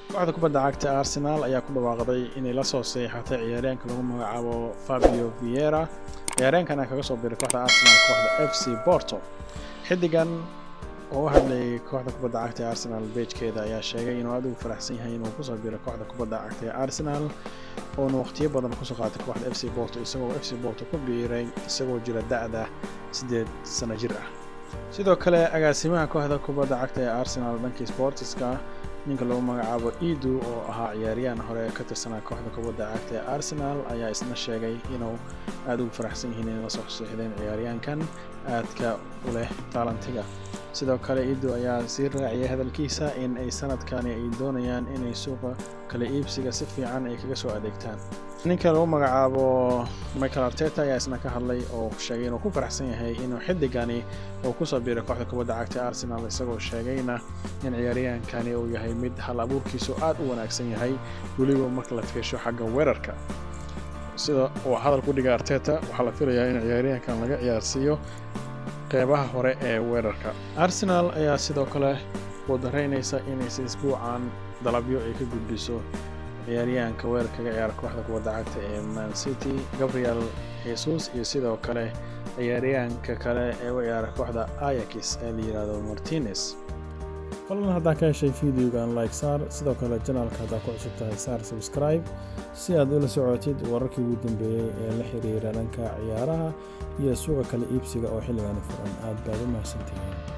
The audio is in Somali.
kooxda kubadda cagta arsenal ayaa ku dhawaaqday inay la soo seexatay ciyaaryaanka lagu magacaabo fabio viera ciyaaryaankan kaga soo biray kooxda arsenal kooxda f c porto xidigan oo u hadlayay kooxda kubadda cagta ee arsenal beejkeeda ayaa sheegay inuu aad ugu faraxsan yahay inuu kusoo biray kooxda kubadda cagta ee arsenal oona waqtiyo badan kusoo qaatay kooxda f c porto isagoo f c porto ku biiray isagoo jira da-da siddeed sano jir ah sidoo kale agaasimaha kooxda kubadda cagta ee arsenal dhankii sportiska ninka lagu magacaabo idu oo ahaa ciyaaryahan hore ka tirsanaa kooxda kubadda cagta ee arsenal ayaa isna sheegay inuu aada ugu faraxsan yihiin inay la soo seexdeen ciyaaryahankan aadka u leh taalantiga sidoo kale idu ayaa sii raaciyay hadalkiisa in ay sanadkani ay doonayaan inay suuqa kala iibsiga si fiican ay kaga soo adeegtaan ninka lagu magacaabo michael arteta ayaa isna ka hadlay oo sheegay inuu ku faraxsan yahay inuu xidigani uu kusoo biiray kooxda kubadda cagta arsenal isagoo sheegayna in ciyaaryahankani uu yahay mid hal abuurkiisu aad u wanaagsan yahay weliba marka la fiirsho xagga weerarka sida uu hadal ku dhigay arteta waxaa la filayaa in ciyaaryahankan laga ciyaarsiiyo qeybaha hore ee weerarka arsenal ayaa sidoo kale wadaraynaysa inaysa isbuucan dalabyo ay ka gudbiso ciyaaryahanka weerarka kaga ciyaara kooxda kubadda cagta ee man city gabriel jesus iyo sidoo kale ciyaaryahanka kale ee u ciyaara kooxda ayax ee la yidhaahdo martinez fadlan haddaan ka heshay videogan like saar sidoo kale janaalka haddaa ku cusub tahay saar subscribe si aad ula socotid wararkii ugu dambeeyey ee la xiriira dhanka ciyaaraha iyo suuqa kala iibsiga oo xilligani furan aad baad u mahadsantihiin